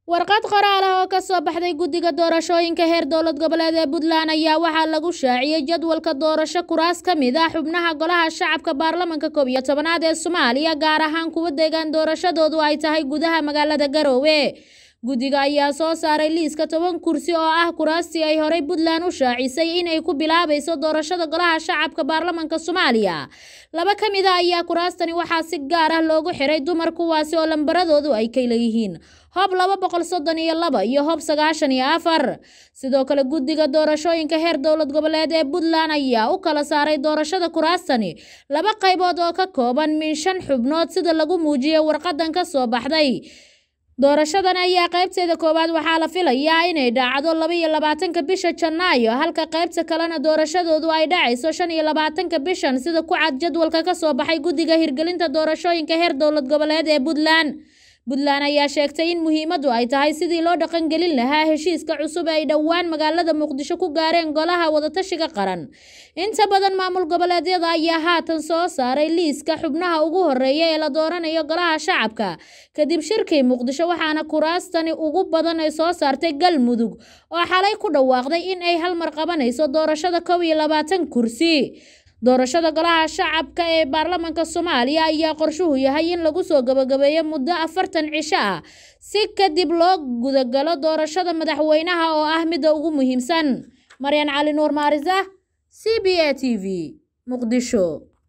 warqad qoraal ah oo ka soo baxday guddiga doorashooyinka heer dowlad goboleed ee puntland ayaa waxaa lagu shaaciyey jadwalka doorasho kuraas ka mid ah xubnaha golaha shacabka baarlamanka koob iyo tobanaad ee soomaaliya gaar ahaan kuwa deegaan doorashadoodu ay tahay gudaha magaalada garoowe guddiga ayaa soo saaray liiska toban kursi oo ah kuraastii ay horey puntland u shaacisay inay ku bilaabayso doorashada golaha shacabka baarlamanka soomaaliya laba ka mid a ayaa kuraastani waxaa si gaar ah loogu xiray dumar kuwaasi oo lambaradoodu ay ka leeyihiin hob laba boqol soddon iyo laba iyo hob sagaashan iyo afar sidoo kale guddiga doorashooyinka heer dowlad goboleed ee puntland ayaa u kala saaray doorashada kuraastani laba qaybood oo ka kooban min shan xubnood sida lagu muujiyey warqadan ka soo baxday doorashadan ayaa qaybteeda koowaad waxaa la filayaa inay dhacdo laba iyo labaatanka bisha janaayo halka qaybta kalena doorashadoodu ay dhacayso shan iyo labaatanka bishan sida ku cad jadwalka ka soo baxay guddiga hirgelinta doorashooyinka heer dowlad goboleed ee puntland puntland ayaa sheegtay in muhiimaddu ay tahay sidii loo dhaqangelin lahaa heshiiska cusub ay dhowaan magaalada muqdisho ku gaareen golaha wadatashiga qaran inta badan maamul goboleedyada ayaa haatan soo saaray liiska xubnaha ugu horeeya ee la dooranayo golaha shacabka kadib shirkii muqdisho waxaana kuraastani ugu badan ay soo saartay galmudug oo xalay ku dhawaaqday in ay halmar qabanayso doorashada kow iyo labaatan kursi doorashada golaha shacabka ee baarlamanka soomaaliya ayaa qorshuhu yahay in lagu soo gabagabeeyo muddo afartan cisho ah si kadib loo gudagalo doorashada madaxweynaha oo ah midda ugu muhiimsan maryan cali nuur maarisa c b a t v muqdisho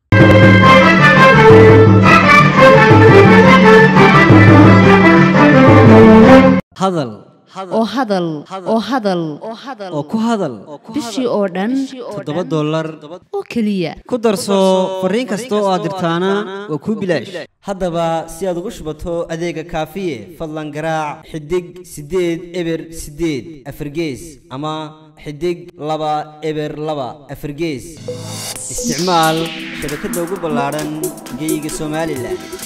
hadal oo hadal oo hadal oo ku hadal bishii oo dhan toddoba dollar oo keliya ku darso fariin kasta oo aad dirtaana waa kuu bilaash haddaba si aad ugu shubato adeega kaafiye fadlan garaac xidig siddeed eber siddeed afargees ama xidig laba eber laba afargees isticmaal shabakadda ugu ballaadhan geyga somalilan